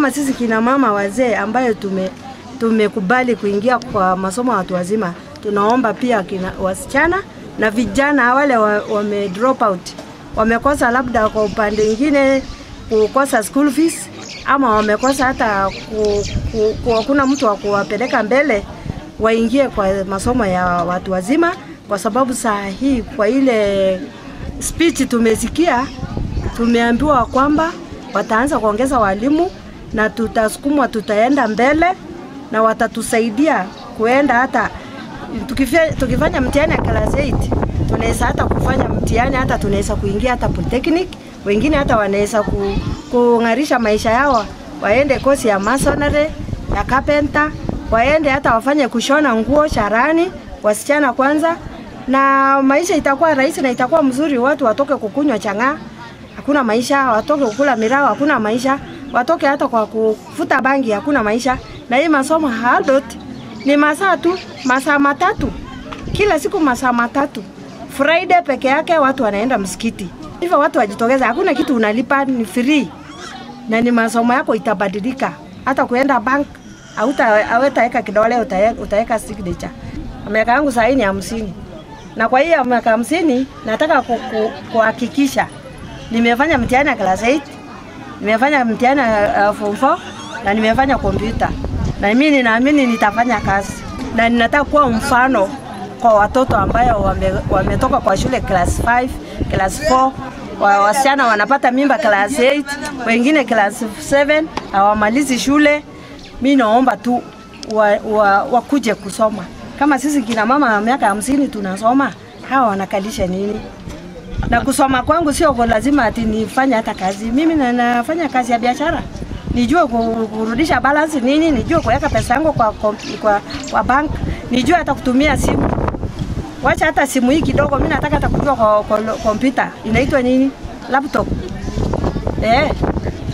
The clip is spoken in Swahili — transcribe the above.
kama sisi kina mama wazee ambayo tume tumekubali kuingia kwa masomo ya watu wazima, tunaomba pia kina wasichana na vijana wale wa, wame drop out wamekosa labda kwa upande mwingine kukosa school fees ama wamekosa hata ku, ku, ku, hakuna mtu wa kuwapeleka mbele waingie kwa masomo ya watu wazima, kwa sababu saa hii kwa ile speech tumesikia, tumeambiwa kwamba wataanza kuongeza walimu na tutasukumwa, tutaenda mbele na watatusaidia kuenda hata tukifanya, tukifanya mtihani ya class 8 tunaweza hata kufanya mtihani hata tunaweza kuingia hata polytechnic, wengine hata wanaweza ku, kung'arisha maisha yao, waende kosi ya masonry ya carpenter, waende hata wafanye kushona nguo sharani, wasichana kwanza, na maisha itakuwa rahisi na itakuwa mzuri. Watu watoke kukunywa chang'aa, hakuna maisha, watoke kukula mirao, hakuna maisha, watoke hata kwa kufuta bangi, hakuna maisha. Na hii masomo adult ni masaa tu, masaa matatu kila siku, masaa matatu. Friday peke yake watu wanaenda msikiti, hivyo watu wajitokeza, hakuna kitu unalipa, ni free na ni masomo yako itabadilika. Hata kuenda bank hautaweka kidole, utaweka signature. Miaka yangu sahii ni hamsini na kwa hiyo miaka hamsini nataka kuhakikisha nimefanya mtihani ya class 8 nimefanya mtihani ya uh, form 4 na nimefanya kompyuta, na mimi ninaamini nitafanya kazi na ninataka kuwa mfano kwa watoto ambayo wame, wametoka kwa shule class 5 class 4 wa, wasichana wanapata mimba class 8 wengine class 7 hawamalizi shule. Mi naomba tu wakuje wa, wa kusoma kama sisi kina mama wa miaka hamsini tunasoma, hawa wanakalisha nini? Na kusoma kwangu sio kwa lazima ati nifanye hata kazi. Mimi na nafanya kazi ya biashara, nijue kurudisha balance nini, nijue kuweka pesa yangu kwa, kwa, kwa bank, nijue hata kutumia simu. Wacha hata simu hii kidogo, mimi nataka hata kujua kwa kompyuta inaitwa nini, laptop eh